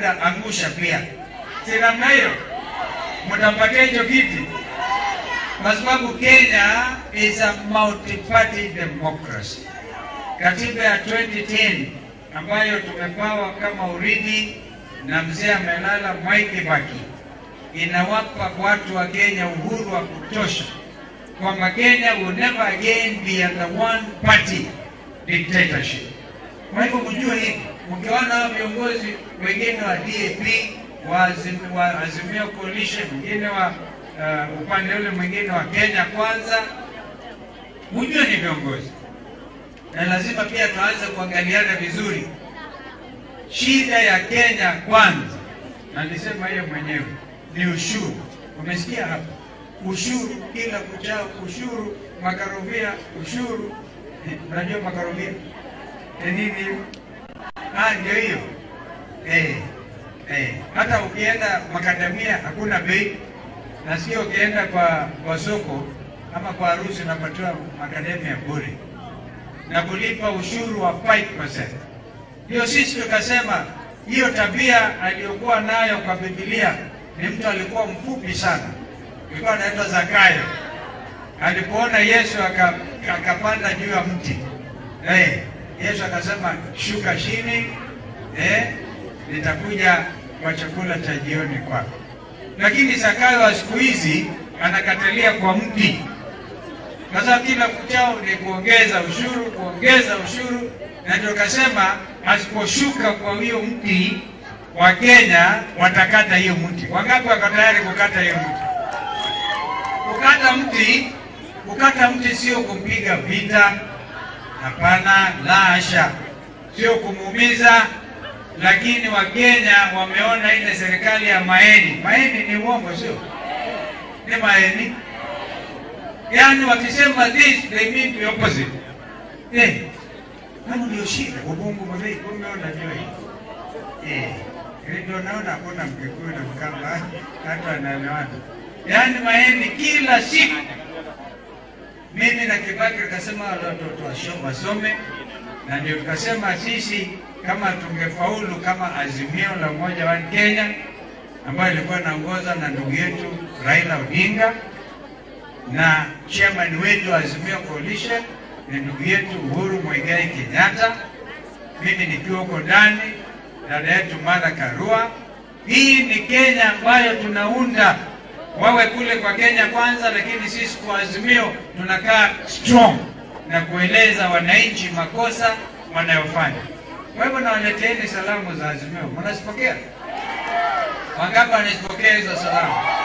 labda angusha pia, si namna hiyo, mtampatia hicho kiti, kwa sababu Kenya is a multi-party democracy. Katiba ya 2010 ambayo tumepawa kama urithi na mzee amelala Mwai Kibaki inawapa watu wa Kenya uhuru wa kutosha kwamba Kenya will never again be under one party dictatorship. Kwa hivyo mjue hivi, mkiona hao viongozi wengine wa DAP wa Azim- wa Azimio Coalition, mwingine wa uh, upande ule mwingine wa Kenya Kwanza, mjue ni viongozi, na lazima pia tuanze kuangaliana vizuri. Shida ya Kenya Kwanza, na nilisema hiyo mwenyewe, ni ushuru. Umesikia hapa, ushuru kila kuchao, ushuru makarovia, ushuru unajua makarovia ni nini hiyo? Ah, ndio hiyo eh, eh. Hata ukienda makadamia hakuna bei, na sio ukienda kwa, kwa soko ama kwa harusi unapatiwa makadamia bure na kulipa ushuru wa 5%. Ndio sisi tukasema hiyo tabia aliyokuwa nayo kwa Biblia ni mtu alikuwa mfupi sana, alikuwa anaitwa Zakayo. Alipoona Yesu aka- akapanda juu ya mti eh, Yesu akasema shuka chini, eh, nitakuja kwa chakula cha jioni kwako. Lakini Zakayo wa siku hizi anakatalia kwa mti kwa sababu kila kuchao ni kuongeza ushuru, kuongeza ushuru, na ndio kasema asiposhuka kwa hiyo mti wa Kenya watakata hiyo mti. Wangapi wako tayari kukata hiyo mti? Kukata mti, kukata mti sio kumpiga vita, hapana, la hasha, sio kumuumiza. Lakini Wakenya wameona ile serikali ya Maeni, Maeni ni uongo, sio ni Maeni Yaani wakisema this they mean the opposite. Eh. Hapo ndio shida ubongo mzee kumbe unajua hii. Eh. Ile ndio naona hakuna mkikuyu na mkamba hata anaelewana. Yaani Maeni kila siku mimi na Kibaki tukasema wale watoto wasome wasome, na ndio tukasema sisi kama tungefaulu kama azimio la umoja wa Kenya ambayo ilikuwa inaongozwa na ndugu yetu Raila Odinga na chairman wetu wa Azimio Coalition ni ndugu yetu Uhuru Muigai Kenyatta, mimi nikiwa huko ndani, dada yetu Martha Karua. Hii ni Kenya ambayo tunaunda, wawe kule kwa Kenya kwanza, lakini sisi kwa Azimio tunakaa strong na kueleza wananchi makosa wanayofanya. Kwa hivyo nawaleteeni salamu za Azimio, mnazipokea? Wangapi wanazipokea hizo salamu?